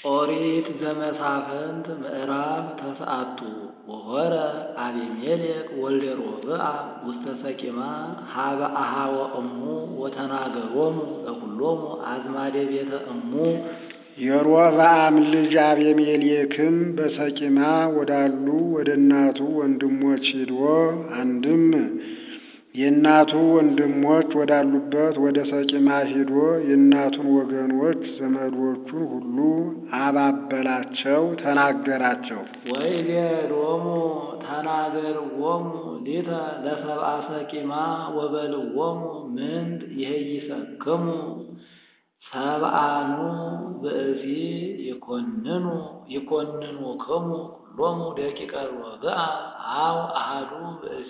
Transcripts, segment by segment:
ኦሪት ዘመሳፍንት ምዕራፍ ተስዓቱ ወሖረ አቢሜሌክ ወልደ ሮብዓም ውስተ ሰቂማ ሀበ አኀወ እሙ ወተናገሮሙ ለኵሎሙ አዝማደ ቤተ እሙ። የሮብዓም ልጅ አቤሜሌክም በሰቂማ ወዳሉ ወደ እናቱ ወንድሞች ሂዶ አንድም የእናቱ ወንድሞች ወዳሉበት ወደ ሰቂማ ሂዶ የእናቱን ወገኖች ዘመዶቹን ሁሉ አባበላቸው፣ ተናገራቸው። ወይቤሎሙ ተናገርዎሙ ሊተ ለሰብአ ሰቂማ ወበልዎሙ ምንት ይሄይሰክሙ ሰብአኑ ብእሲ ይኰንኑ ይኰንኑክሙ ኩሎሙ ደቂቀ ሮብዓም አው አሐዱ ብእሲ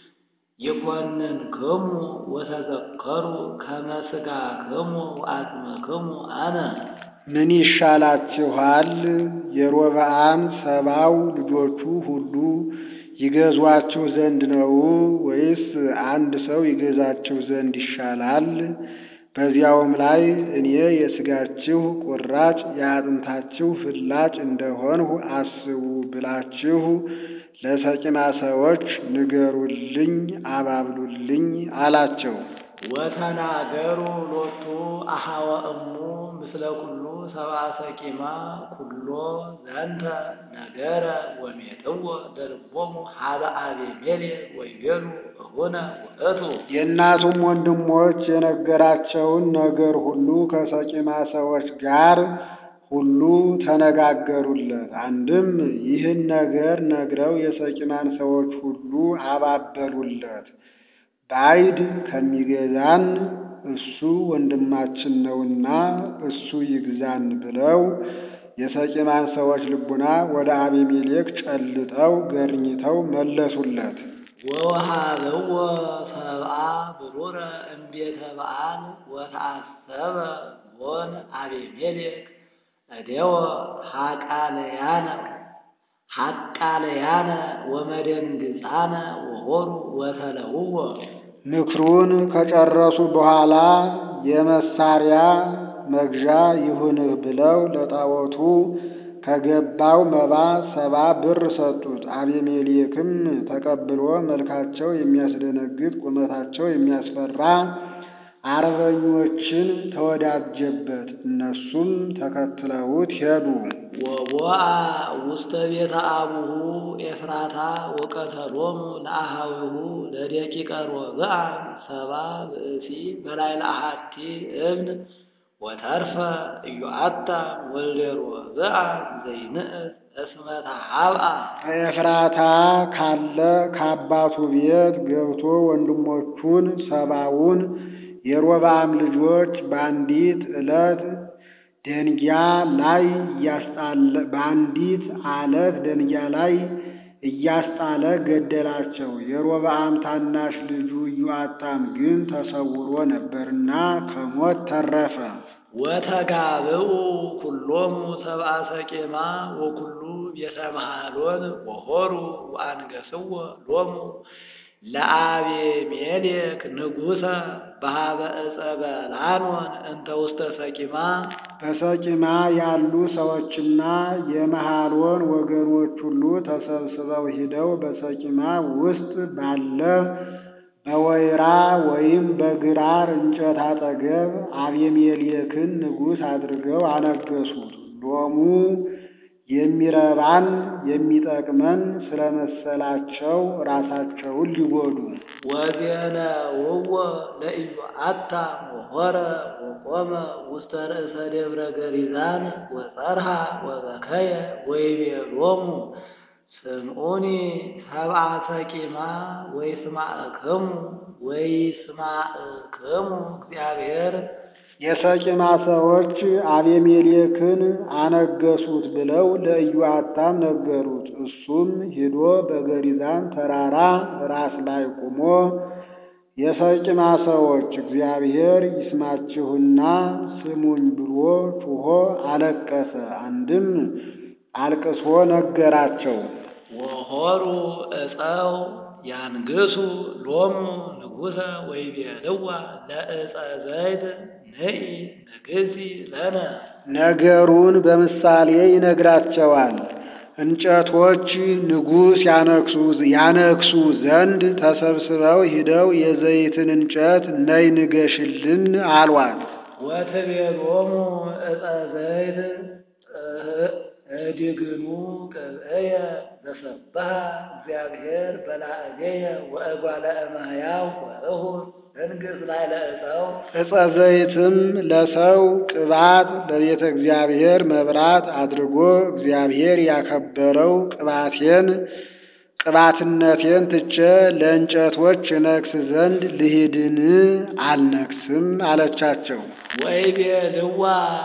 ይኰንንክሙ ወተዘከሩ ከመ ሥጋክሙ ወአጽምክሙ አነ። ምን ይሻላችኋል? የሮብዓም ሰባው ልጆቹ ሁሉ ይገዟችሁ ዘንድ ነው ወይስ አንድ ሰው ይገዛችሁ ዘንድ ይሻላል? በዚያውም ላይ እኔ የሥጋችሁ ቁራጭ የአጥንታችሁ ፍላጭ እንደሆንሁ አስቡ ብላችሁ ለሰቂማ ሰዎች ንገሩልኝ፣ አባብሉልኝ አላቸው። ወተናገሩ ሎቱ አኀወ እሙ ምስለ ኩሉ ሰብአ ሰቂማ ኩሎ ዘንተ ነገረ ወሜጥዎ ለልቦሙ ሀበ አቤሜሌክ ወይቤሉ እሁነ ውእቱ። የእናቱም ወንድሞች የነገራቸውን ነገር ሁሉ ከሰቂማ ሰዎች ጋር ሁሉ ተነጋገሩለት። አንድም ይህን ነገር ነግረው የሰቂማን ሰዎች ሁሉ አባበሉለት። ባዕድ ከሚገዛን እሱ ወንድማችን ነውና እሱ ይግዛን ብለው የሰቂማን ሰዎች ልቡና ወደ አቤሜሌክ ጨልጠው ገርኝተው መለሱለት። ወወሃብዎ ሰብአ ብሩረ እምቤተ በዓል ወተአሰበ ሎን አቤሜሌክ እዴወ ሐቃለያነ ሐቃለያነ ወመደንግጻነ ወሖሩ ወተለውዎ። ምክሩን ከጨረሱ በኋላ የመሳሪያ መግዣ ይሁንህ ብለው ለጣዖቱ ከገባው መባ ሰባ ብር ሰጡት። አቤሜሌክም ተቀብሎ መልካቸው የሚያስደነግጥ ቁመታቸው የሚያስፈራ አርበኞችን ተወዳጀበት። እነሱም ተከትለውት ሄዱ። ወቦአ ውስተ ቤተ አቡሁ ኤፍራታ ወቀተሎሙ ለአኀዊሁ ለደቂቀ ሮብዓም ሰባ ብእሲ በላዕለ አሐቲ እብን ወተርፈ ኢዮአታም ወልደ ሮብዓም ዘይንእስ እስመ ተሃብአ። ከኤፍራታ ካለ ከአባቱ ቤት ገብቶ ወንድሞቹን ሰባውን የሮብዓም ልጆች በአንዲት ዕለት ደንጊያ ላይ እያስጣለ በአንዲት አለት ደንጊያ ላይ እያስጣለ ገደላቸው። የሮብዓም ታናሽ ልጁ ኢዮአታም ግን ተሰውሮ ነበርና ከሞት ተረፈ። ወተጋብኡ ኩሎሙ ሰብአ ሰቂማ ወኩሉ ቤተ መሃሎን ወሖሩ ወአንገሥዎ ሎሙ ለአቤሜሌክ ንጉሠ በሀበ ዕፀ በላኖን እንተ ውስተ ሰቂማ። በሰቂማ ያሉ ሰዎችና የመሃሎን ወገኖች ሁሉ ተሰብስበው ሂደው በሰቂማ ውስጥ ባለ በወይራ ወይም በግራር እንጨት አጠገብ አቤሜሌክን ንጉሥ አድርገው አነገሱት። ሎሙ የሚረባን የሚጠቅመን ስለመሰላቸው ራሳቸውን ሊጎዱ ወዜነውዎ ለኢዮአታም ወሖረ ወቆመ ውስተ ርእሰ ደብረ ገሪዛን ወጸርሃ ወበከየ ወይቤሎሙ ስምዑኒ ሰብአ ሰቂማ ወይስማዕክሙ ወይስማዕክሙ እግዚአብሔር። የሰቂማ ሰዎች አቤሜሌክን አነገሱት ብለው ለኢዮአታም ነገሩት። እሱም ሂዶ በገሪዛን ተራራ ራስ ላይ ቆሞ የሰቂማ ሰዎች እግዚአብሔር ይስማችሁና ስሙኝ ብሎ ጩኾ አለቀሰ። አንድም አልቅሶ ነገራቸው። ወሖሩ ዕፀው ያንግሡ ሎሙ ንጉሠ ወይቤልዋ ለዕፀ ዘይት ንኢ ንግሲ ለነ ነገሩን በምሳሌ ይነግራቸዋል። እንጨቶች ንጉሥ ያነግሱ ያነግሱ ዘንድ ተሰብስበው ሂደው የዘይትን እንጨት ነይ ንገሽልን አሏት። ወትቤሎሙ ዕፀ ዘይት እዲግኑ ቅብእየ ዘሰብሐ እግዚአብሔር በላዕሌየ ወእጓለ እመሕያው ወእሁድ እንግሥ ላዕለ ዕፀው ዕፀ ዘይትም ለሰው ቅባት ለቤተ እግዚአብሔር መብራት አድርጎ እግዚአብሔር ያከበረው ቅባቴን ቅባትነቴን ትቼ ለእንጨቶች እነግስ ዘንድ ልሂድን አልነግስም አለቻቸው። ወይቤልዋ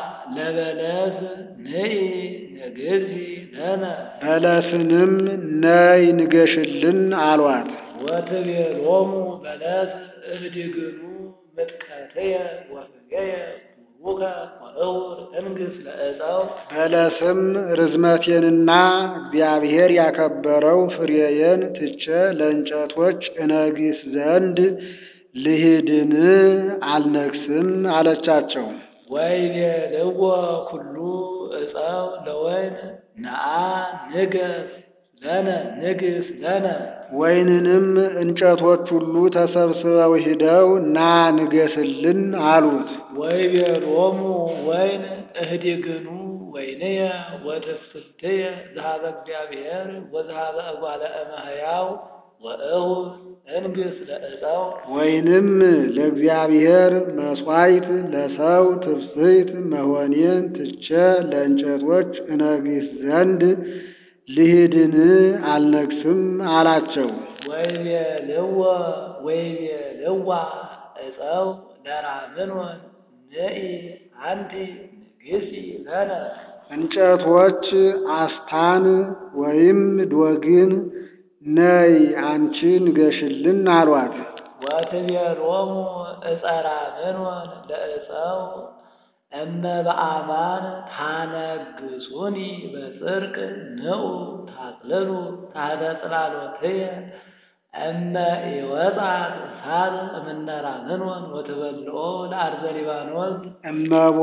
ለበለስ ንኢ ንግዚ ለነ በለስንም ነይ ንገሽልን አሏት። ወትቤሎሙ በለስ እብድግኑ ምጥቀትየ ወፍሬየ ቡሩከ ወእውር እንግሥ ለዕፀው በለስም ርዝመቴንና እግዚአብሔር ያከበረው ፍሬዬን ትቼ ለእንጨቶች እነግስ ዘንድ ልሂድን አልነግስም አለቻቸው። ወይቤልዎ ኩሉ ዕፀው ለወይን ነአ ንገስ ለነ ንግስ ለነ ወይንንም እንጨቶች ሁሉ ተሰብስበው ሂደው ና ንገስልን አሉት። ወይቤሎሙ ወይን እህዲግኑ ወይንየ ወትስብእትየ ዝሃበ እግዚአብሔር ወዝሃበ እጓለ እመሕያው ወእሁድ እንግሥ ለዕፀው ወይንም ለእግዚአብሔር መሥዋዕት ለሰው ትፍስሕት መሆኔን ትቼ ለእንጨቶች እነግስ ዘንድ ልሂድን አልነግስም አላቸው። ወይቤልዎ ወይቤልዋ ዕፀው ለራምኖን ንኢ አንቲ ንግሲ ለነ እንጨቶች አስታን ወይም ዶግን ነይ አንቺ ንገሽልን አሏት። ወትቤሎሙ ዕፀ ራምኖን ለዕፀው እመ በአማን ታነግሱኒ በጽድቅ ንዑ ታቅልሉ ታሕተ ጽላሎትየ እመ ኢወጻት እሳት እምነ ራምኖን ወትበልዖ ለአርዘ ሊባኖስ እመቦ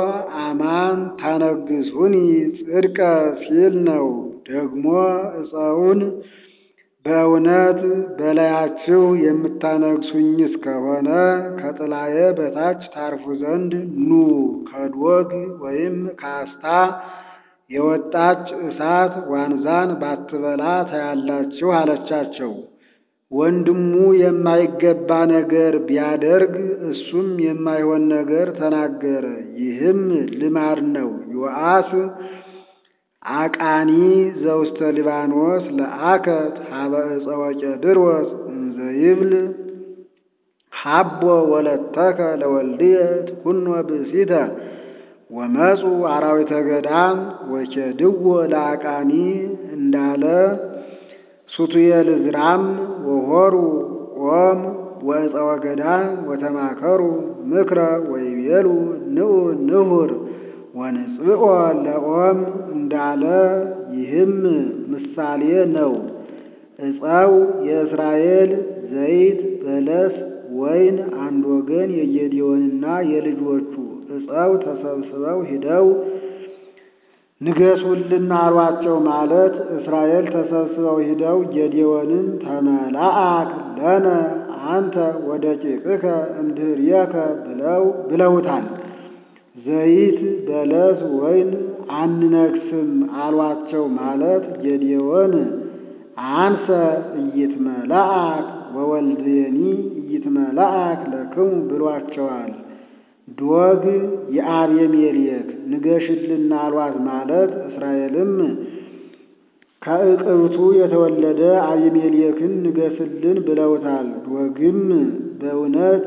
አማን ታነግሱኒ ጽድቀ ሲል ነው። ደግሞ ዕፀውን በእውነት በላያችሁ የምታነግሱኝ እስከሆነ ከጥላዬ በታች ታርፉ ዘንድ ኑ። ከዶግ ወይም ከአስታ የወጣች እሳት ዋንዛን ባትበላ ታያላችሁ አለቻቸው። ወንድሙ የማይገባ ነገር ቢያደርግ እሱም የማይሆን ነገር ተናገረ። ይህም ልማድ ነው። ዮአስ አቃኒ ዘውስተ ሊባኖስ ለአከት ሀበ ዕፀ ወቄድሮስ እንዘ ይብል ሀቦ ወለተከ ለወልድየ ትኩኖ ብእሲተ ወመፁ አራዊተ ገዳም ወኬድዎ ለአቃኒ እንዳለ ሱቱኤል ዝራም ወሆሩ ኦም ወዕፀ ወገዳም ወተማከሩ ምክረ ወይቤሉ ንዑ ንሁር ወንጽኦ ለኦም እንዳለ ይህም ምሳሌ ነው። ዕፀው የእስራኤል ዘይት፣ በለስ፣ ወይን አንድ ወገን የጌዴዎንና የልጆቹ ዕፀው ተሰብስበው ሂደው ንገሱልን አሏቸው ማለት እስራኤል ተሰብስበው ሂደው ጌዴዎንን ተመላአክ ለነ አንተ ወደቂቅከ እምድኅሬከ ብለው ብለውታል። ዘይት፣ በለስ፣ ወይን አንነግስም አሏቸው ማለት ጌዴዎን አንሰ ኢይትመላአክ ወወልድየኒ ኢይትመላአክ ለክሙ ብሏቸዋል። ዶግ የአቤሜሌክ ንገሽልን አሏት ማለት እስራኤልም ከእቅብቱ የተወለደ አቤሜሌክን ንገስልን ብለውታል። ዶግም በእውነት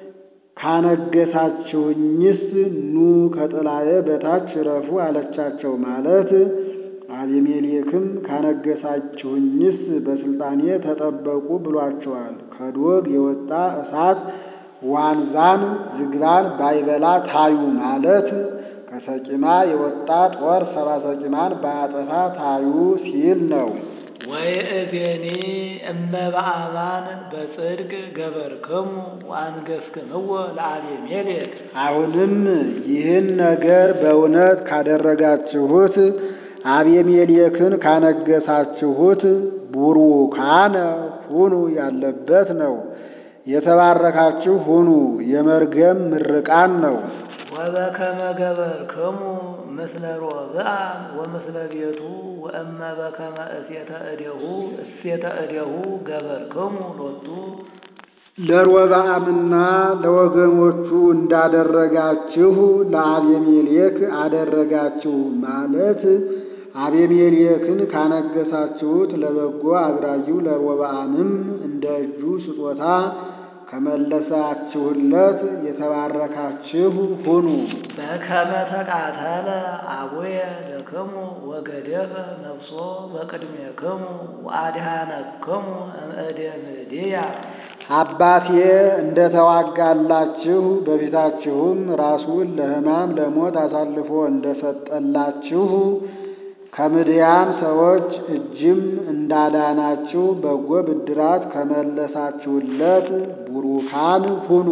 ካነገሳችሁኝስ ኑ ከጥላዬ በታች ረፉ አለቻቸው ማለት አቤሜሌክም ካነገሳችሁኝስ በስልጣኔ ተጠበቁ ብሏቸዋል። ከዶግ የወጣ እሳት ዋንዛን ዝግባን ባይበላ ታዩ ማለት ከሰቂማ የወጣ ጦር ሰባ ሰቂማን ባያጠፋ ታዩ ሲል ነው። ወይእዜኒ እመ በአማን በጽድቅ ገበርክሙ ወአንገሥክምዎ ለአቤሜሌክ አሁንም ይህን ነገር በእውነት ካደረጋችሁት አቤሜሌክን ካነገሳችሁት ቡሩካነ ሁኑ ያለበት ነው። የተባረካችሁ ሁኑ የመርገም ምርቃን ነው። ወበከመ ገበርክሙ ምስለ ሮብዓም ወምስለ ቤቱ ወእመ በከመ እሴተ እዴሁ እሴተ እዴሁ ገበርክሙ ሎቱ ለሮብዓምና ለወገኖቹ እንዳደረጋችሁ ለአቤሜሌክ አደረጋችሁ ማለት አቤሜሌክን ካነገሳችሁት ለበጎ አድራጊው ለሮብዓምም እንደ እጁ ስጦታ ከመለሳችሁለት የተባረካችሁ ሁኑ። በከመ ተቃተለ አቡየ ለክሙ ወገደፈ ነፍሶ በቅድሜክሙ ወአድኃነክሙ እምእደ ምድያ አባቴ እንደ ተዋጋላችሁ በፊታችሁም ራሱን ለሕማም ለሞት አሳልፎ እንደሰጠላችሁ ከምድያም ሰዎች እጅም እንዳዳናችሁ በጎ ብድራት ከመለሳችሁለት ቡሩካን ሁኑ።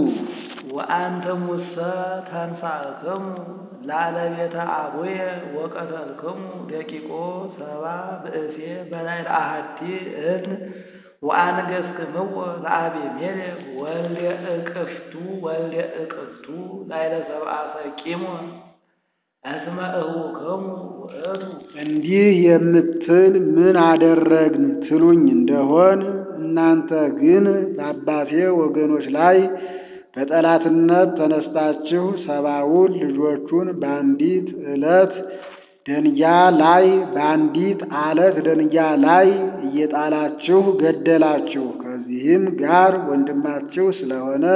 ወአንትሙሰ ተንሣእክሙ ላለቤተ አቡየ ወቀተልክሙ ደቂቆ ሰባ ብእሴ በላዕለ አሐቲ እዝን ወአንገሥክምዎ ለአቤሜሌክ ወልደ እቅፍቱ ወልደ እቅፍቱ ላዕለ ሰብአ ሰቂሞን እስመ እኅዉክሙ ውእቱ እንዲህ የምትል ምን አደረግን ትሉኝ እንደሆን እናንተ ግን በአባቴ ወገኖች ላይ በጠላትነት ተነስታችሁ ሰባውን ልጆቹን በአንዲት ዕለት ደንጊያ ላይ በአንዲት አለት ደንጊያ ላይ እየጣላችሁ ገደላችሁ። ከዚህም ጋር ወንድማችሁ ስለሆነ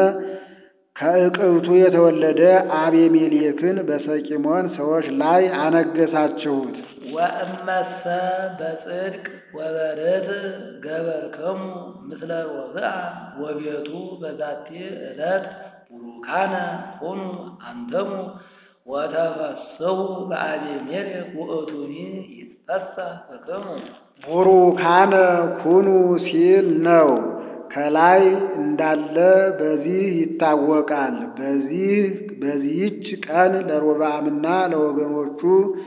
ከእቅብቱ የተወለደ አቤሜሌክን በሰቂሞን ሰዎች ላይ አነገሳችሁት። ወእመሰ በጽድቅ ወበርትዕ ገበርክሙ ምስለ ሮብዓም ወቤቱ በዛቲ ዕለት ቡሩካነ ሁኑ አንትሙ ወተፈስሑ በአቤሜሌክ ውእቱኒ ይትፈሳህ ብክሙ ቡሩካነ ኩኑ ሲል ነው። ከላይ እንዳለ በዚህ ይታወቃል። በዚህ በዚህች ቀን ለሮብዓምና ለወገኖቹ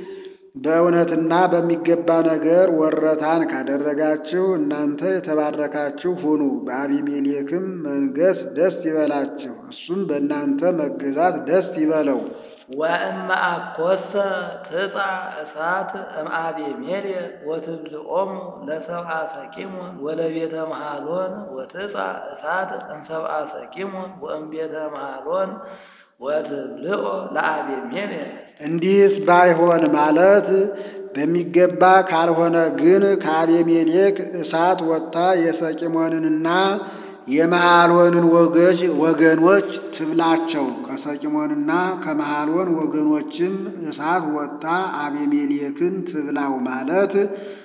በእውነትና በሚገባ ነገር ወረታን ካደረጋችሁ እናንተ የተባረካችሁ ሁኑ። በአቢሜሌክም መንገስ ደስ ይበላችሁ፣ እሱም በእናንተ መገዛት ደስ ይበለው። ወእመ አኰሰ ትጻ እሳት እምአቤሜሌክ ወትብልዖሙ ለሰብአ ሰቂሞን ወለቤተ መሃሎን ወትጻ እሳት እምሰብአ ሰቂሞን ወእምቤተ መሃሎን ወትብልዖ ለአቤሜሌክ እንዲህስ ባይሆን ማለት በሚገባ ካልሆነ ግን ከአቤሜሌክ እሳት ወጥታ የሰቂሞንንና የመሃሎንን ወገጅ ወገኖች ትብላቸው። ከሰቂሞንና ከመሃሎን ወገኖችም እሳት ወጥታ አቤሜሌክን ትብላው ማለት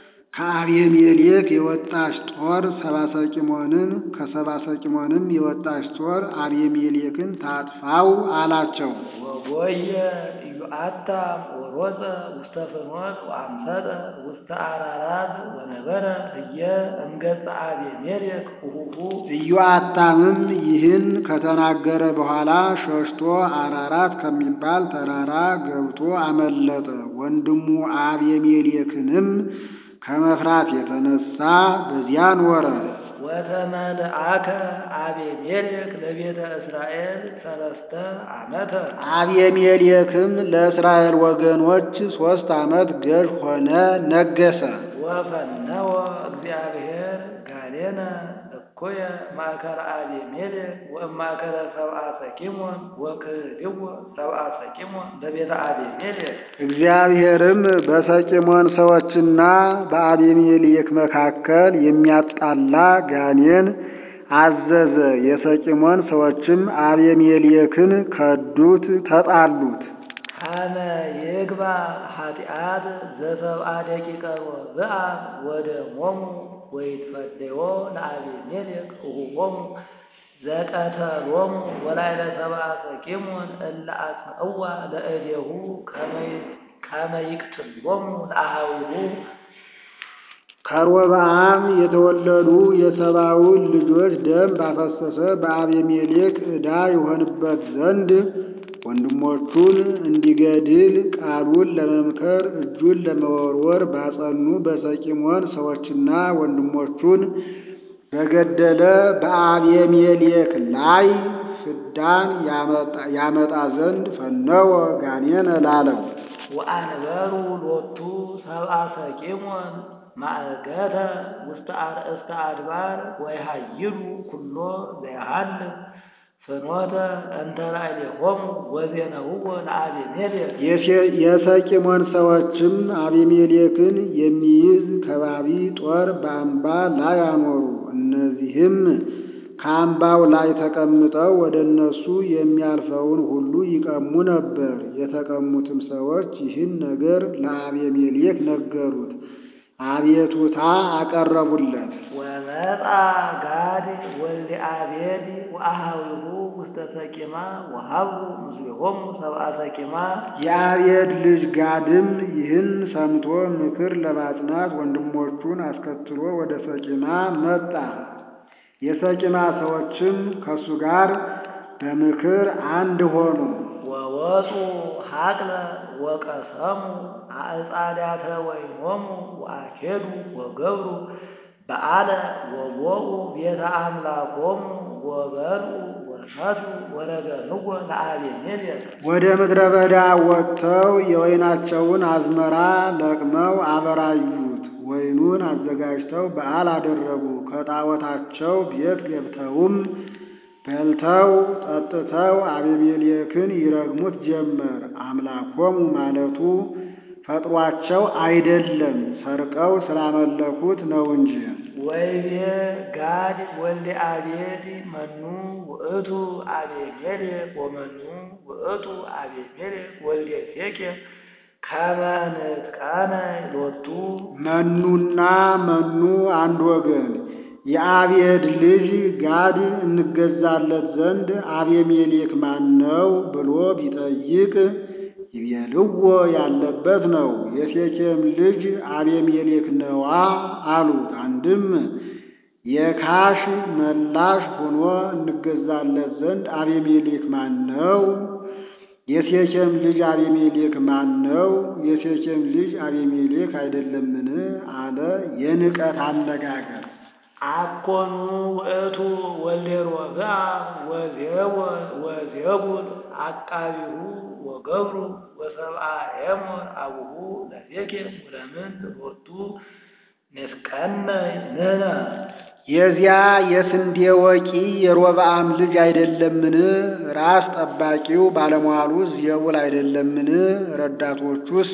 ከአቤሜሌክ የወጣች ጦር ሰባ ሰቂሞንን ከሰባ ሰቂሞንም የወጣች ጦር አቤሜሌክን ታጥፋው አላቸው። ወጎየ ኢዮአታም ወሮፀ ውስተ ፍኖት ወአምሰጠ ውስተ አራራት ወነበረ ህየ እምገጸ አቤሜሌክ እሁሁ ኢዮአታምም ይህን ከተናገረ በኋላ ሸሽቶ አራራት ከሚባል ተራራ ገብቶ አመለጠ። ወንድሙ አቤሜሌክንም ከመፍራት የተነሳ በዚያ ኖረ። ወተመልአከ አቤሜሌክ ለቤተ እስራኤል ሰለስተ ዓመተ አቤሜሌክም ለእስራኤል ወገኖች ሦስት ዓመት ገዥ ሆነ፣ ነገሰ። ወፈነወ እግዚአብሔር ጋሌነ እኩየ ማእከለ አቤሜሌክ ወእማእከለ ሰብአ ሰቂሞን ወክህድዎ ሰብአ ሰቂሞን በቤተ አቤሜሌክ እግዚአብሔርም በሰቂሞን ሰዎችና በአቤሜሌክ መካከል የሚያጣላ ጋኔን አዘዘ። የሰቂሞን ሰዎችም አቤሜሌክን ከዱት፣ ተጣሉት። ካመ ይግባ ኃጢአት ዘሰብአ ደቂቀ ሮብዓም ወደሞሙ ወይትፈደዮ ለአቤሜሌክ እሁቦሙ ዘቀተሎሙ ወላዕለ ሰብአ ሰቂሞን እለ አጽንዕዋ ለእዴሁ ከመ ይቅትሎሙ ለአኀዊሁ ከሮብዓም የተወለዱ የሰባውን ልጆች ደም ባፈሰሰ በአቤሜሌክ ዕዳ ይሆንበት ዘንድ ወንድሞቹን እንዲገድል ቃሉን ለመምከር እጁን ለመወርወር ባጸኑ በሰቂሞን ሰዎችና ወንድሞቹን በገደለ በአቤሜሌክ ላይ ፍዳን ያመጣ ዘንድ ፈነወ ጋኔን ላለው ወአንበሩ ሎቱ ሰብአ ሰቂሞን ማእገተ ውስተ አርእስተ አድባር ወይሃይሉ ኩሎ ዘይሃልፍ ፍኖተ እንተ ላዕሌሆሙ ወዜነውዎ ለአቤሜሌክ የሰቂሞን ሰዎችም አቤሜሌክን የሚይዝ ከባቢ ጦር በአምባ ላይ አኖሩ። እነዚህም ከአምባው ላይ ተቀምጠው ወደ እነሱ የሚያልፈውን ሁሉ ይቀሙ ነበር። የተቀሙትም ሰዎች ይህን ነገር ለአቤሜሌክ ነገሩት፣ አቤቱታ አቀረቡለት። ወመጣ ጋድ ወልደ አቤድ ወአሃዊሁ ውስተ ሰቂማ ወሀብሩ ምስሌሆሙ ሰብአ ሰቂማ የአቤድ ልጅ ጋድም ይህን ሰምቶ ምክር ለማጽናት ወንድሞቹን አስከትሎ ወደ ሰቂማ መጣ። የሰቂማ ሰዎችም ከእሱ ጋር በምክር አንድ ሆኑ። ወወፁ ሀቅለ ወቀሰሙ አዕጻዳተ ወይኖሙ ወአኬዱ ወገብሩ በዓለ ወቦኡ ቤተ አምላኮሙ ወበልዑ ወሰቱ ወረገንዎ ለአቤሜሌክ ወደ ምድረ በዳ ወጥተው የወይናቸውን አዝመራ ለቅመው አበራዩት። ወይኑን አዘጋጅተው በዓል አደረጉ። ከጣዖታቸው ቤት ገብተውም በልተው ጠጥተው አቤሜሌክን ይረግሙት ጀመር። አምላኮሙ ማለቱ ፈጥሯቸው አይደለም ሰርቀው ስላመለኩት ነው እንጂ። ወይቤ ጋድ ወልደ አቤድ መኑ ውእቱ አቤሜሌክ ወመኑ ውእቱ አቤሜሌክ ወልደ ሴኬም ከመ ንጥቀነ ሎቱ መኑና መኑ አንድ ወገን የአቤድ ልጅ ጋድ እንገዛለት ዘንድ አቤሜሌክ ማን ነው ብሎ ቢጠይቅ ይቤልዎ ያለበት ነው። የሴኬም ልጅ አቤሜሌክ ነዋ አሉት። አንድም የካሽ መላሽ ሆኖ እንገዛለት ዘንድ አቤሜሌክ ማን ነው? የሴኬም ልጅ አቤሜሌክ ማን ነው? የሴኬም ልጅ አቤሜሌክ አይደለምን? አለ የንቀት አነጋገር። አኮኑ ውእቱ ወልደ ሮብዓም ወዜቡል አቃቢሁ ወገብሩ ወሰብአ ኤሞር አቡሁ ለሴኬም ወለምን ሎቱ ንፍቀነ ንሕነ የዚያ የስንዴ ወቂ የሮብዓም ልጅ አይደለምን? ራስ ጠባቂው ባለሟሉ ዜቡል አይደለምን? ረዳቶቹስ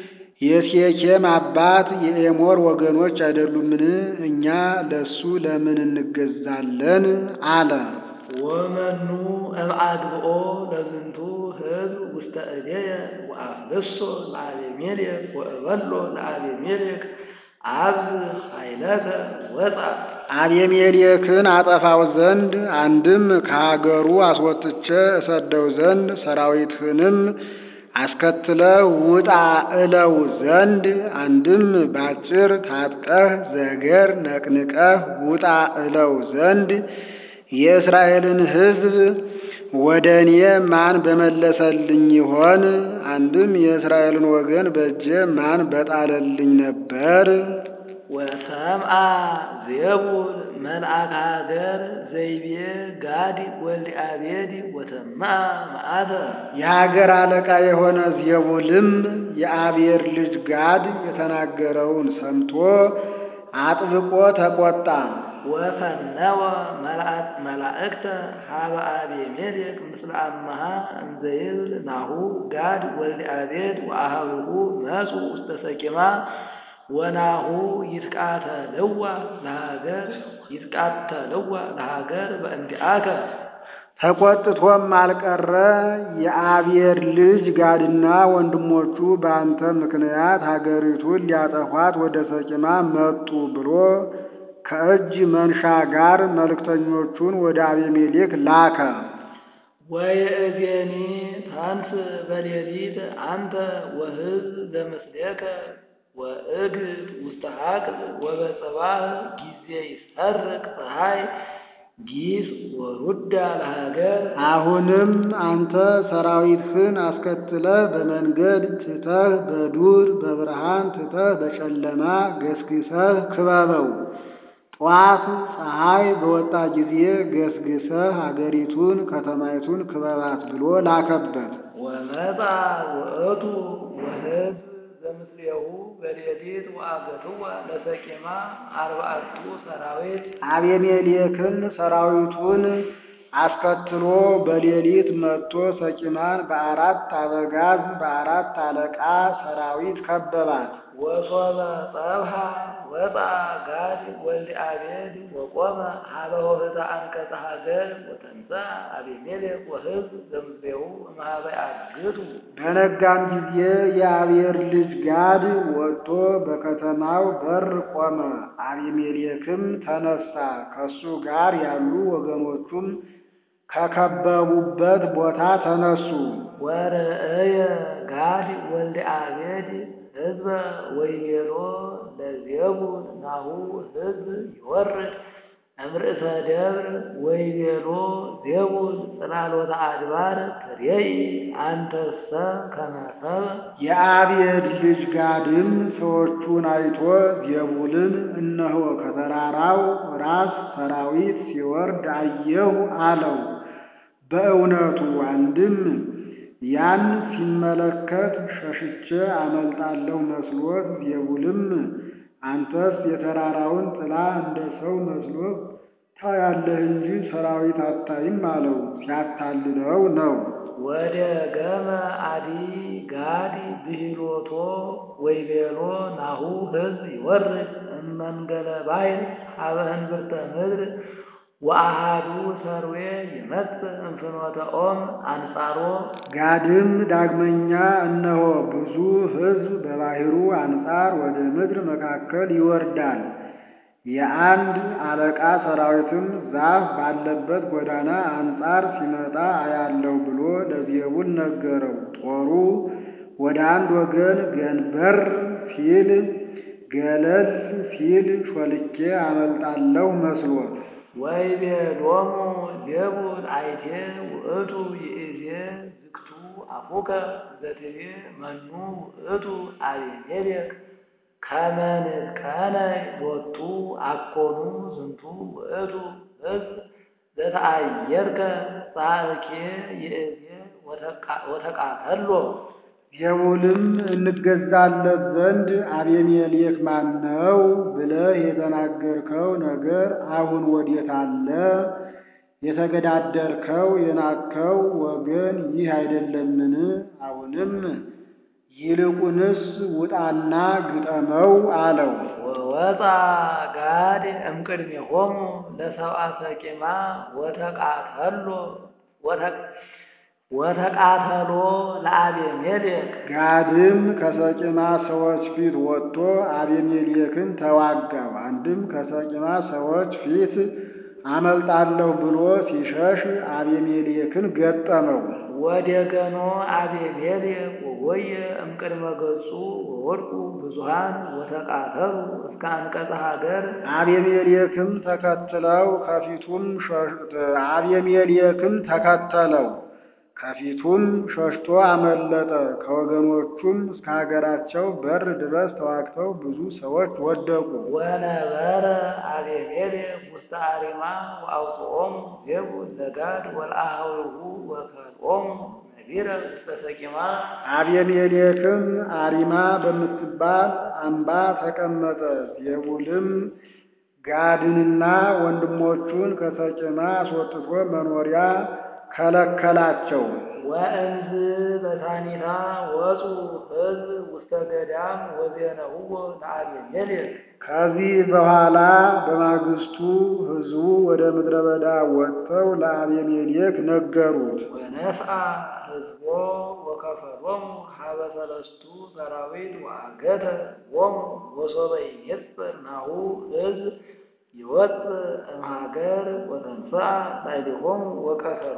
የሴኬም አባት የኤሞር ወገኖች አይደሉምን? እኛ ለሱ ለምን እንገዛለን? አለ። ወመኑ እምአግብኦ ለዝንቱ ሕዝብ ውስተ እዴየ ወአፍልሶ ለአቤሜሌክ ወእበሎ ለአቤሜሌክ አብዝ ኃይለከ ወፃ አቤሜሌክን አጠፋው ዘንድ አንድም ከሀገሩ አስወጥቼ እሰደው ዘንድ ሰራዊትህንም አስከትለ ውጣ እለው ዘንድ አንድም ባጭር ታጥቀህ ዘገር ነቅንቀህ ውጣ እለው ዘንድ የእስራኤልን ሕዝብ ወደ እኔ ማን በመለሰልኝ ይሆን? አንድም የእስራኤልን ወገን በእጄ ማን በጣለልኝ ነበር? ወሰምአ ዜቡል መልአከ ሀገር ዘይቤ ጋድ ወልደ አቤድ ወተምአ መዓተ የሀገር አለቃ የሆነ ዜቡልም የአቤር ልጅ ጋድ የተናገረውን ሰምቶ አጥብቆ ተቆጣ። ወፈነወ መላእክተ ሀበ አቤሜሌክ ምስለ አመሃ እንዘይብል ናሁ ጋድ ወልደ አቤድ ወአሃዊሁ መጹ ውስተ ሰቂማ ወናሁ ይትቃተልዋ ለሀገር ይትቃተልዋ ለሀገር በእንዲአከ ተቆጥቶም አልቀረ የአቤር ልጅ ጋድና ወንድሞቹ በአንተ ምክንያት ሀገሪቱን ሊያጠፏት ወደ ሰቂማ መጡ ብሎ ከእጅ መንሻ ጋር መልእክተኞቹን ወደ አቤሜሌክ ላከ። ወየእዜኒ ታንስ በሌሊት አንተ ወሕዝብ ዘምስሌከ ወእ እግድ ውስተ ሀቅል ወበጽባህ ጊዜ ይሰርቅ ፀሐይ ጊስ ወሩዳ ለሀገር አሁንም አንተ ሰራዊትህን አስከትለህ በመንገድ ትተህ በዱር በብርሃን ትተህ በጨለማ ገስግሰህ ክበበው። ጠዋት ፀሐይ በወጣ ጊዜ ገስግሰህ አገሪቱን ከተማይቱን ክበባት ብሎ ላከበት። ወመጣ ውእቱ ወሕዝብ ዘምስሌሁ በሌሊት ወአገትዋ ለሰቂማ አርባዕቱ ሰራዊት አቤሜሌክም ሰራዊቱን አስከትሎ በሌሊት መጥቶ ሰቂማን በአራት አበጋዝ በአራት አለቃ ሰራዊት ከበባት። ወሶበ ጸብሃ ወጣ ጋድ ወልደ አቤድ ወቆመ ሀበ ሆህተ አንቀጸ ሀገር ወተንሳ አቤሜሌክ ወሕዝብ ዘምስሌሁ እምኀበ ያግቱ በነጋም ጊዜ የአቤር ልጅ ጋድ ወጥቶ በከተማው በር ቆመ። አቤሜሌክም ተነሳ፣ ከሱ ጋር ያሉ ወገኖቹም ከከበቡበት ቦታ ተነሱ። ወርእየ ጋድ ወልደ አቤድ ሕዝበ ወይቤሎ ለዜቡል ናሁ ሕዝብ ይወርድ እምርእሰ ደብር ወይቤሎ ዜቡል ጽላሎተ አድባር ትሬኢ አንተሰ ከመ ሰብእ የአቤድ ልጅ ጋድም ሰዎቹን አይቶ ዜቡልን እነሆ ከተራራው ራስ ሰራዊት ሲወርድ አየሁ አለው። በእውነቱ አንድም ያን ሲመለከት ሸሽቼ አመልጣለሁ መስሎት፣ ዜቡልም አንተስ የተራራውን ጥላ እንደ ሰው መስሎት ታያለህ እንጂ ሰራዊት አታይም አለው። ሲያታልለው ነው። ወደ ገመ አዲ ጋዲ ብሂሎቶ ወይቤሎ ናሁ ሕዝብ ይወርድ እመንገለ ባሕር ሀበ እንብርተ ምድር ወአሃዱ ሰርዌ ይመጽእ እንፍኖተ ኦም አንጻሮ ጋድም ዳግመኛ እነሆ ብዙ ሕዝብ በባሕሩ አንጻር ወደ ምድር መካከል ይወርዳል፣ የአንድ አለቃ ሰራዊትም ዛፍ ባለበት ጎዳና አንጻር ሲመጣ አያለሁ ብሎ ለዜቡል ነገረው። ጦሩ ወደ አንድ ወገን ገንበር ሲል ገለል ሲል ሾልኬ አመልጣለሁ መስሎት ወይቤሎሙ ዜቡል አይቴ ውእቱ ይእዜ ዝግቱ አፉከ ዘትቤ መኑ ውእቱ አቤሜሌክ ከመ ንጥቀነ ሎቱ አኮኑ ዝንቱ ውእቱ ሕዝብ ዘተአየርከ ጻእኬ ይእዜ ወተቃተሎ ዜቡልም እንገዛለት ዘንድ አቤሜሌክ ማን ነው ብለህ የተናገርከው ነገር አሁን ወዴት አለ? የተገዳደርከው የናቅከው ወገን ይህ አይደለምን? አሁንም ይልቁንስ ውጣና ግጠመው አለው። ወወፃ ጋድ እምቅድሜሆሙ ለሰብአ ሰቂማ ወተቃተሎ ወተቃተሎ ለአቤሜሌክ ጋድም ከሰቂማ ሰዎች ፊት ወጥቶ አቤሜሌክን ተዋጋው። አንድም ከሰቂማ ሰዎች ፊት አመልጣለሁ ብሎ ሲሸሽ አቤሜሌክን ገጠመው። ወደ ገኖ አቤሜሌክ ወወየ እምቅድመ ገጹ ወወድቁ ብዙሃን ወተቃተሉ እስከ አንቀጸ ሀገር አቤሜሌክም ተከትለው ከፊቱም አቤሜሌክም ተከተለው ከፊቱም ሸሽቶ አመለጠ። ከወገኖቹም እስከ ሀገራቸው በር ድረስ ተዋግተው ብዙ ሰዎች ወደቁ። ወነበረ አቤሜሌክ ውስተ አሪማ ወአውፅኦሙ ዜቡል ለጋድ ወለአኀዊሁ ወከልኦሙ ነቢረ ውስተ ሰቂማ አቤሜሌክም አሪማ በምትባል አምባ ተቀመጠ። ዜቡልም ጋድንና ወንድሞቹን ከሰቂማ አስወጥቶ መኖሪያ ከለከላቸው። ወእንዝ በሳኒታ ወፁ ሕዝብ ውስተ ገዳም ወዜነውዎ ለአቤሜሌክ ከዚህ በኋላ በማግስቱ ሕዝቡ ወደ ምድረ በዳ ወጥተው ለአቤሜሌክ ነገሩት። ወነስአ ሕዝቦ ወከፈሎሙ ሀበ ሰለስቱ ሰራዊት ወአገተ ሎሙ ወሶበ ይሜጽእ ናሁ ሕዝብ ይወፅእ እምሀገር ወተንሥአ ላዕሌሆሙ ወቀተሎሙ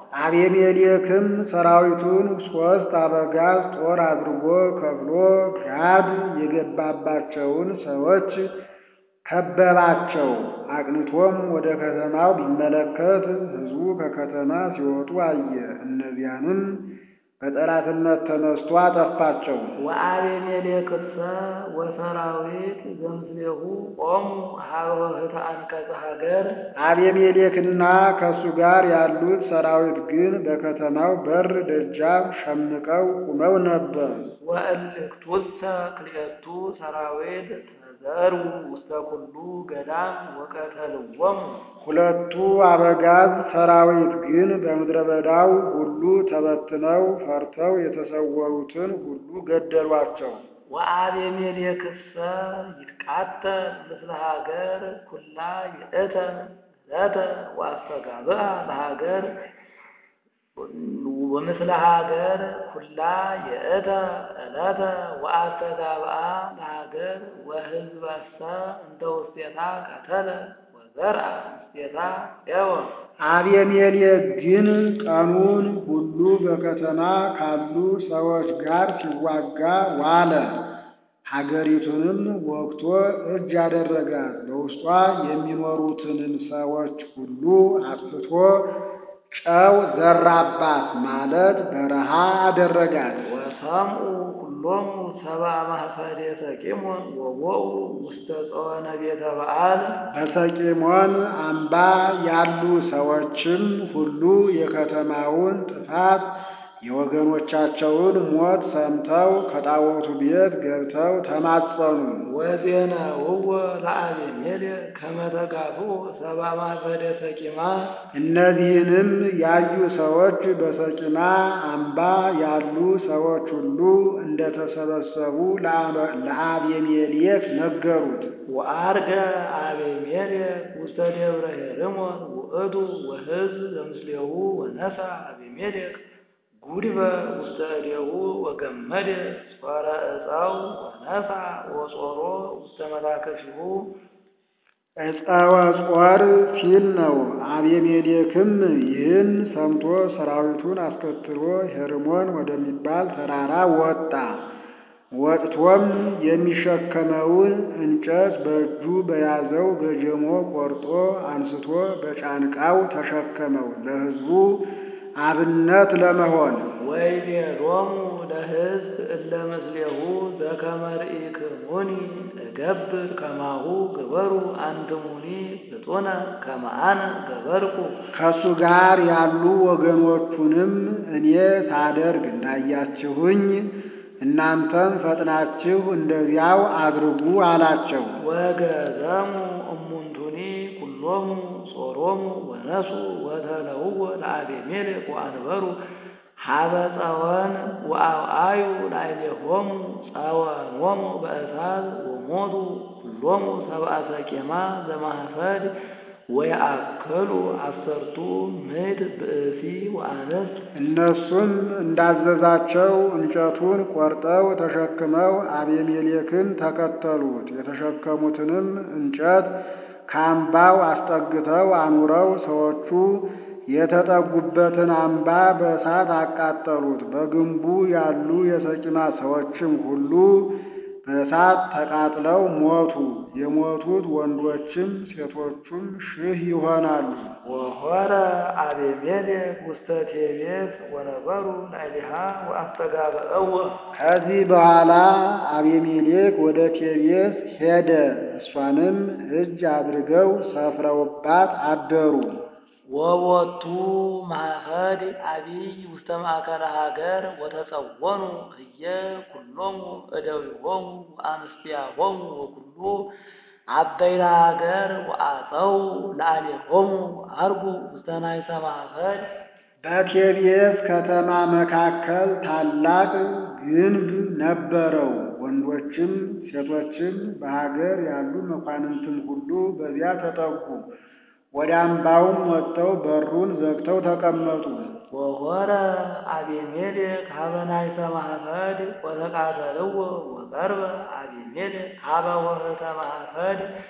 አቤሜሌክም ሰራዊቱን ሦስት አበጋዝ ጦር አድርጎ ከፍሎ ጋድ የገባባቸውን ሰዎች ከበባቸው። አቅንቶም ወደ ከተማው ቢመለከት ሕዝቡ ከከተማ ሲወጡ አየ። እነዚያንም በጠላትነት ተነስቶ አጠፋቸው። ወአቤሜሌክሰ ወሰራዊት ዘምስሌሁ ቆሙ ሀበ ኆኅተ አንቀጸ ሀገር አቤሜሌክና ከእሱ ጋር ያሉት ሰራዊት ግን በከተማው በር ደጃፍ ሸምቀው ቁመው ነበር። ወእልክቱሰ ክልኤቱ ሰራዊት ተዘሩ ውስተ ኩሉ ገዳም ወቀተልዎሙ ሁለቱ አበጋዝ ሰራዊት ግን በምድረ በዳው ሁሉ ተበትነው ፈርተው የተሰወሩትን ሁሉ ገደሏቸው። ወአቤሜሌክሰ ይትቃተል ምስለ ሀገር ኩላ ይእተ ዕለተ ወአስተጋብአ ለሀገር ወምስለ ሀገር ኩላ የእተ ዕለተ ወአስተጋብአ ለሀገር ወሕዝበሰ እንተ ውስቴታ ቀተለ ወዘርአ ውስቴታ ኤወ አቤሜሌክ ግን ቀኑን ሁሉ በከተማ ካሉ ሰዎች ጋር ሲዋጋ ዋለ። ሀገሪቱንም ወግቶ እጅ አደረጋት። በውስጧ የሚኖሩትንም ሰዎች ሁሉ አጥፍቶ ጨው ዘራባት ማለት በረሃ አደረጋት። ወሰምኡ ኩሎሙ ሰብአ ማኅፈሬ ሰቂሞን ወቦኡ ውስተ ጸወነ ቤተ በዓል በሰቂሞን አምባ ያሉ ሰዎችም ሁሉ የከተማውን ጥፋት የወገኖቻቸውን ሞት ሰምተው ከጣዖቱ ቤት ገብተው ተማጸኑ። ወዜነውዎ ለአቤሜሌክ ከመ ተጋብኡ ሰብአ ማኅፈሬ ሰቂማ እነዚህንም ያዩ ሰዎች በሰቂማ አምባ ያሉ ሰዎች ሁሉ እንደተሰበሰቡ ለአቤሜሌክ ነገሩት። ወአርገ አቤሜሌክ ውስተ ደብረ ሄርሞን ውእቱ ወሕዝብ ዘምስሌሁ ወነሣ አቤሜሌክ ጉድበ ውስተ እዴሁ ወገመደ ጾረ ዕፀው ወነሣ ወጾሮ ውስተ መታከፊሁ ዕፀወ ጾር ሲል ነው። አቤሜሌክም ይህን ሰምቶ ሰራዊቱን አስከትሎ ሄርሞን ወደሚባል ተራራ ወጣ። ወጥቶም የሚሸከመውን እንጨት በእጁ በያዘው ገጀሞ ቆርጦ አንስቶ በጫንቃው ተሸከመው ለሕዝቡ አብነት ለመሆን ወይቤሎሙ ለሕዝብ እለ ምስሌሁ ዘከመ ርኢክሙኒ እገብር ከማሁ ግበሩ አንትሙኒ ፍጡነ ከመ አነ ገበርኩ ከእሱ ጋር ያሉ ወገኖቹንም እኔ ሳደርግ እንዳያችሁኝ እናንተም ፈጥናችሁ እንደዚያው አድርጉ አላቸው። ወገዘሙ እሙንቱኒ ኩሎሙ ጾሮሙ ወነሱ ወተለውዎ ለአቤሜሌክ ወአንበሩ ሀበ ጸወን ወአውአዩ ላዕሌሆሙ ጸወኖሙ በእሳት ወሞቱ ኩሎሙ ሰብአ ሰቂማ ዘማኅፈድ ወየአክሉ አሰርቱ ምዕት ብእሲ ወአንስት እነሱም እንዳዘዛቸው እንጨቱን ቆርጠው ተሸክመው አቤሜሌክን ተከተሉት። የተሸከሙትንም እንጨት ከአምባው አስጠግተው አኑረው ሰዎቹ የተጠጉበትን አምባ በእሳት አቃጠሉት። በግንቡ ያሉ የሰቂማ ሰዎችም ሁሉ በእሳት ተቃጥለው ሞቱ። የሞቱት ወንዶችም ሴቶቹም ሺህ ይሆናሉ። ወሖረ አቤሜሌክ ውስተ ቴቤስ ወነበሩ ላዕሌሃ ወአስተጋብአዎ ከዚህ በኋላ አቤሜሌክ ወደ ቴቤስ ሄደ። እሷንም እጅ አድርገው ሰፍረውባት አደሩ። ወቦቱ ማኅፈድ አቢይ ውስተ ማእከለ ሀገር ወተጸወኑ ህየ ኩሎሙ እደዊሆሙ ወአንስቲያሆሙ ወኩሉ አበይተ ሀገር ወአፀው ላዕሌሆሙ አርጉ ውስተ ናይሰ ማኅፈድ በቴቤስ ከተማ መካከል ታላቅ ግንብ ነበረው። ወንዶችም ሴቶችም በሀገር ያሉ መኳንንትም ሁሉ በዚያ ተጠጉ። ወደ አምባውም ወጥተው በሩን ዘግተው ተቀመጡ። ወሖረ አቤሜሌክ ሀበ ናይሰ ማኅፈድ ወተቃተልዎ ወቀርበ አቤሜሌክ ሀበ ኆኅተ ማኅፈድ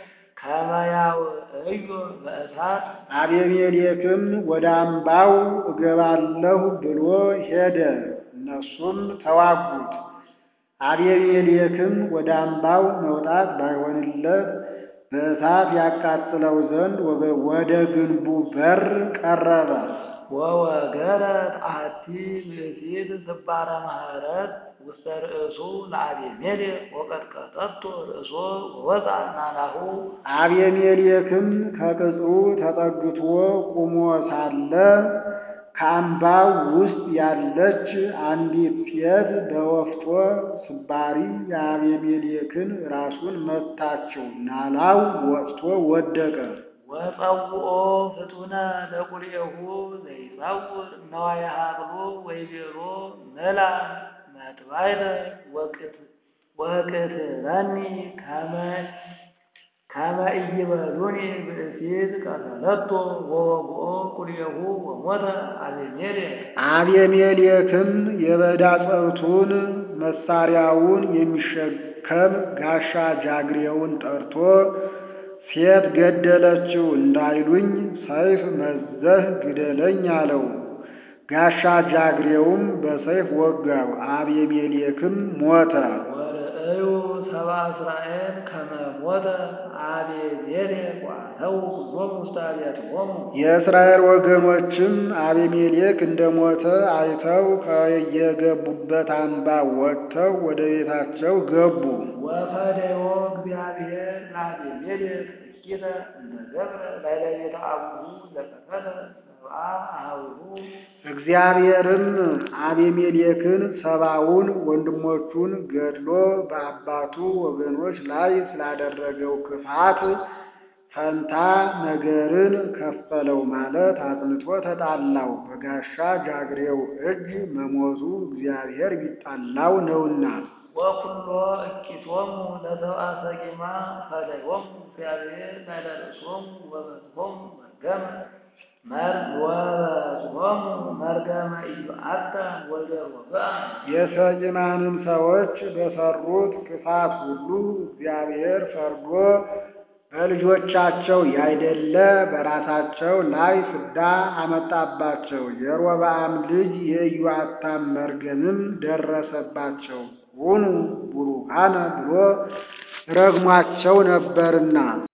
ከመ ያውዕዮ በእሳት አቤሜሌክም ወደ አምባው እገባለሁ ብሎ ሄደ። እነሱም ተዋጉት። አቤሜሌክም ወደ አምባው መውጣት ባይሆንለት በእሳት ያቃጥለው ዘንድ ወደ ግንቡ በር ቀረበ። ወወገረት አሐቲ ብእሲት ስባረ ማህረት ውስተ ርእሱ ለአቤሜሌክ ወቀጥቀጠቶ ርእሶ ወወፃ ናላሁ አቤሜሌክም ከቅጽሩ ተጠግቶ ቁሞ ሳለ ከአምባው ውስጥ ያለች አንዲት ሴት በወፍጮ ስባሪ የአቤሜሌክን ራሱን መታችው፣ ናላው ወጥቶ ወደቀ። ወጸውኦ ፍጡነ ለቁልኤሁ ዘይጸውር ነዋየ ሀቅሉ ወይቤሎ መላ መጥባይተ ወቅትለኒ ከመ ኢይበሉኒ ብእሲት ቀተለቶ ወወግኦ ቁልኤሁ ወሞተ አቤሜሌክ አቤሜሌክም የበዳ ጸብቱን መሳሪያውን የሚሸከም ጋሻ ጃግሬውን ጠርቶ ሴት ገደለችው እንዳይሉኝ ሰይፍ መዘህ ግደለኝ አለው። ጋሻ ጃግሬውም በሰይፍ ወጋው። አቤሜሌክም ሞተ። ወርእዩ ሰብአ እስራኤል ከመ ሞተ አቤሜሌክ ወአተው ኩሎሙ ውስተ አብያቲሆሙ የእስራኤል ወገኖችም አቤሜሌክ እንደሞተ አይተው ከየገቡበት አምባ ወጥተው ወደ ቤታቸው ገቡ። ወፈደዮ እግዚአብሔር ለአቤሜሌክ እኪተ እንተ ገብረ ላዕለ ቤተ አቡሁ ዘቀተለ ሰብአ አኀዊሁ እግዚአብሔርም አቤሜሌክን ሰባውን ወንድሞቹን ገድሎ በአባቱ ወገኖች ላይ ስላደረገው ክፋት ፈንታ ነገርን ከፈለው ማለት አጽንቶ ተጣላው። በጋሻ ጃግሬው እጅ መሞቱ እግዚአብሔር ቢጣላው ነውና። ወኩሎ እኪቶሙ ለሰብአ ሰቂማ ፈለዮሙ እግዚአብሔር ላዕለ ርእሶሙ ወበጽሖሙ መርገመ ወበጽሖሙ መርገመ ኢዮአታ ወልደ ሮብዓም የሰቂማንም ሰዎች በሰሩት ክፋት ሁሉ እግዚአብሔር ፈርዶ በልጆቻቸው ያይደለ በራሳቸው ላይ ፍዳ አመጣባቸው። የሮብዓም ልጅ የኢዮአታም መርገምም ደረሰባቸው። ሁኑ ቡሩካነ ብሎ ረግሟቸው ነበርና